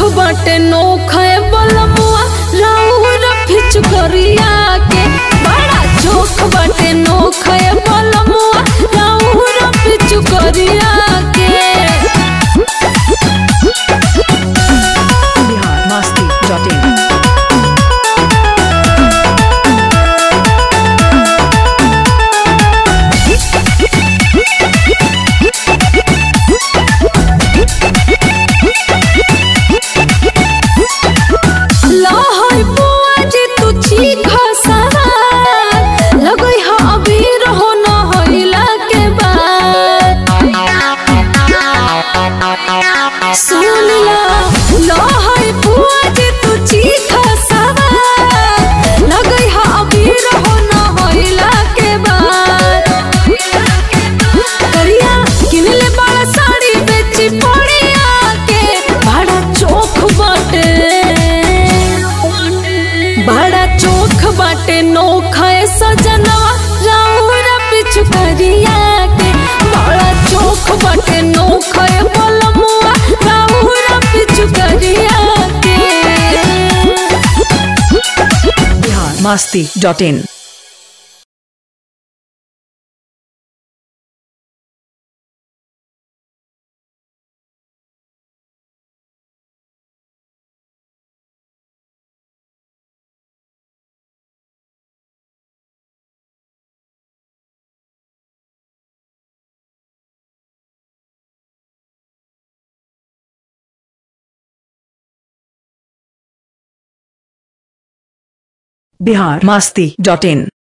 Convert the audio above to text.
बाटे नोखे बलमुआ राउर फिचुकरिया के बड़ा चोख बाटे नोखे बलमुआ राउर फिचुकरिया के बिहार मस्ती डॉट इन लहई बुआ जे तू चीख सवार लगई ह अबीर हो न होइला के बाद सुन ला लहई बुआ जे तू चीख सवार लगई ह अबीर हो न होइला के बाद करिया किनले बड़ा साड़ी बेची पड़िया के बड़ा चोख बाटे बड़ा चोख बाटे नोखा सजनवा राउर पिछु करिया के बड़ा चोख बाटे नोखा बलमुआ राउर पिछु करिया के Bihar Masti dot in Bihar Masti dot in